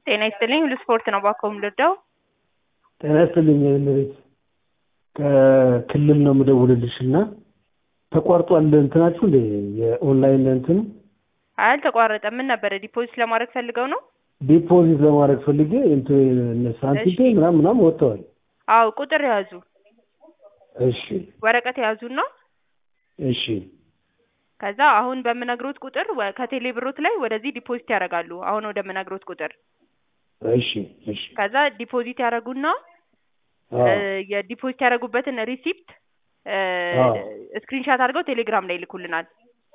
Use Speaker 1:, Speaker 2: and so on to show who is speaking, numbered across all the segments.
Speaker 1: ጤና ይስጥልኝ ሁሉ ስፖርት ነው ባኮ የምልወደው
Speaker 2: ጤና ይስጥልኝ እመቤት ከክልል ነው የምደውልልሽ እና ተቋርጧል እንትናችሁ እንደ የኦንላይን እንትን
Speaker 1: አልተቋረጠም ምን ነበረ ዲፖዚት ለማድረግ ፈልገው ነው
Speaker 2: ዲፖዚት ለማድረግ ፈልጌ እንትን ሳንቲም
Speaker 1: እሺ።
Speaker 2: ምናምን ምናምን ወጥተዋል።
Speaker 1: አዎ ቁጥር ያዙ
Speaker 2: እሺ
Speaker 1: ወረቀት ያዙና
Speaker 2: እሺ
Speaker 1: ከዛ አሁን በምነግሮት ቁጥር ወ- ከቴሌ ብሮት ላይ ወደዚህ ዲፖዚት ያደርጋሉ አሁን ወደምነግሮት ቁጥር
Speaker 2: እሺ እሺ
Speaker 1: ከዛ ዲፖዚት ያደርጉና
Speaker 2: አዎ
Speaker 1: እ፣ የዲፖዚት ያደረጉበትን ሪሲፕት
Speaker 2: አዎ።
Speaker 1: ስክሪንሻት አድርገው ቴሌግራም ላይ ይልኩልናል።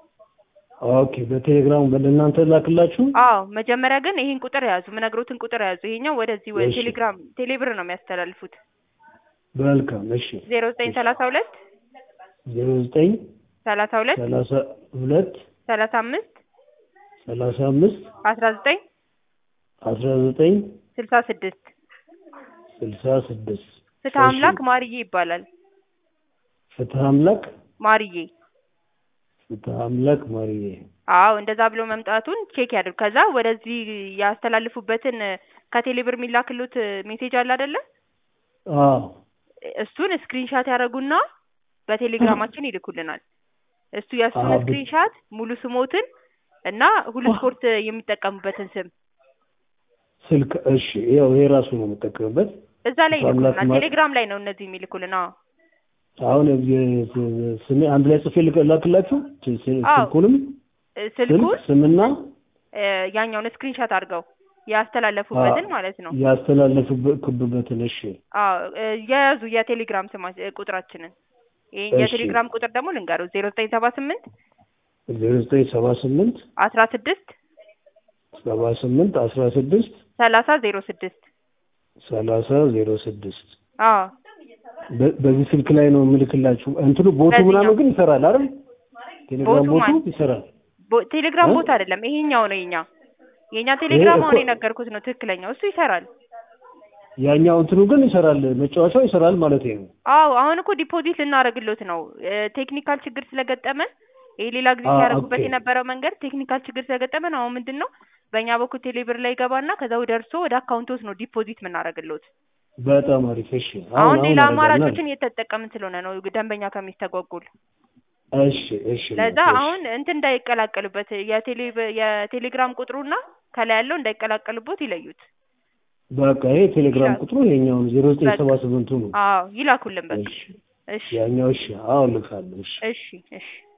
Speaker 2: ኦኬ በቴሌግራም ለእናንተ ላክላችሁ።
Speaker 1: አዎ መጀመሪያ ግን ይሄን ቁጥር ያዙ፣ ምነግሮትን ቁጥር ያዙ። ይሄኛው ወደዚህ ወደ
Speaker 2: እሺ።
Speaker 1: ቴሌግራም ቴሌብር ነው የሚያስተላልፉት።
Speaker 2: መልካም እሺ
Speaker 1: ዜሮ ዘጠኝ ሰላሳ ሁለት
Speaker 2: ዜሮ ዘጠኝ
Speaker 1: ሰላሳ ሁለት
Speaker 2: ሰላሳ ሁለት
Speaker 1: ሰላሳ አምስት
Speaker 2: ሰላሳ አምስት
Speaker 1: አስራ ዘጠኝ
Speaker 2: አስራ ዘጠኝ
Speaker 1: ስልሳ ስድስት
Speaker 2: ስልሳ ስድስት
Speaker 1: ፍትህ አምላክ ማርዬ ይባላል።
Speaker 2: ፍትህ አምላክ
Speaker 1: ማርዬ
Speaker 2: ፍትህ አምላክ ማርዬ
Speaker 1: አዎ እንደዛ ብሎ መምጣቱን ቼክ ያድርጉ። ከዛ ወደዚህ ያስተላልፉበትን ከቴሌብር የሚላክሉት ሜሴጅ አለ አይደለ?
Speaker 2: አዎ
Speaker 1: እሱን ስክሪንሻት ያደረጉና በቴሌግራማችን ይልኩልናል። እሱ የእሱን
Speaker 2: አዎ፣ ብ-
Speaker 1: ስክሪንሻት ሙሉ ስሞትን እና ሁሉ ስፖርት የሚጠቀሙበትን ስም
Speaker 2: ስልክ እሺ ያው ይሄ ራሱ ነው የምጠቀምበት
Speaker 1: እዛ ላይ
Speaker 2: ፍትህ አምላክ
Speaker 1: ይልኩልናል።
Speaker 2: ማ-
Speaker 1: ቴሌግራም ላይ ነው እነዚህ የሚልኩልን። አዎ
Speaker 2: አሁን የ- ስሜ አንድ ላይ ጽፌ ልክ- ላክላችሁ ስ- ስ-
Speaker 1: አዎ።
Speaker 2: ስልኩንም
Speaker 1: እ፣
Speaker 2: ስልክ
Speaker 1: ስልኩን
Speaker 2: ስምና
Speaker 1: እ፣ ያኛውን ስክሪንሻት አድርገው ያስተላለፉበትን ማለት ነው።
Speaker 2: ያስተላለፉበትን እሺ
Speaker 1: አዎ እ፣ የያዙ የቴሌግራም ስማ እ፣ ቁጥራችንን ይሄ
Speaker 2: እሺ።
Speaker 1: የቴሌግራም ቁጥር ደግሞ ልንገረው ዜሮ ዘጠኝ ሰባ ስምንት
Speaker 2: ዜሮ ዘጠኝ ሰባ ስምንት
Speaker 1: አስራ ስድስት
Speaker 2: ሰባ ስምንት አስራ ስድስት
Speaker 1: ሰላሳ ዜሮ ስድስት
Speaker 2: ሰላሳ ዜሮ ስድስት
Speaker 1: አዎ
Speaker 2: በ- በዚህ ስልክ ላይ ነው የምልክላችሁ። እንትኑ ቦቱ
Speaker 1: በዚህኛው።
Speaker 2: ምናምን ግን ይሰራል አይደል? ቴሌግራም
Speaker 1: ቦቱ
Speaker 2: ቦቱ
Speaker 1: ማለት?
Speaker 2: ይሰራል።
Speaker 1: ቦ- ቴሌግራም
Speaker 2: እ?
Speaker 1: ቦታ አይደለም ይሄኛው ነው የኛ የኛ ቴሌግራም
Speaker 2: እኮ-
Speaker 1: አሁን የነገርኩት ነው ትክክለኛው እሱ ይሰራል
Speaker 2: ያኛው እንትኑ ግን ይሰራል፣ መጫወቻው ይሰራል ማለት ነው።
Speaker 1: አዎ አሁን እኮ ዲፖዚት ልናደርግሎት ነው እ፣ ቴክኒካል ችግር ስለገጠመን ይሄ ሌላ ጊዜ
Speaker 2: አ-
Speaker 1: ሲያደርጉበት
Speaker 2: ኦኬ።
Speaker 1: የነበረው መንገድ ቴክኒካል ችግር ስለገጠመን አሁን ምንድን ነው በእኛ በኩል ቴሌብር ላይ ይገባና ከዛ ወደ እርሶ ወደ አካውንቶስ ነው ዲፖዚት የምናደርግሎት
Speaker 2: በጣም አሪፍ። እሺ
Speaker 1: አሁን ሌላ
Speaker 2: አደርጋለሁ።
Speaker 1: አማራጮችን እየተጠቀምን ስለሆነ ነው ደንበኛ ከሚስተጓጉል
Speaker 2: እሺ እሺ
Speaker 1: ለዛ
Speaker 2: እሺ።
Speaker 1: አሁን እንትን እንዳይቀላቀሉበት የቴሌ የቴሌግራም ቁጥሩና ከላይ ያለው እንዳይቀላቀሉበት ይለዩት
Speaker 2: በቃ ይሄ ቴሌግራም
Speaker 1: ይላል።
Speaker 2: ቁጥሩ ይሄኛው ዜሮ ዘጠኝ
Speaker 1: በቃ።
Speaker 2: ሰባ ስምንቱ ነው።
Speaker 1: አዎ ይላኩልን በቃ
Speaker 2: እሺ
Speaker 1: እሺ
Speaker 2: ያኛው እሺ፣ አዎ ልካለሁ። እሺ
Speaker 1: እሺ እሺ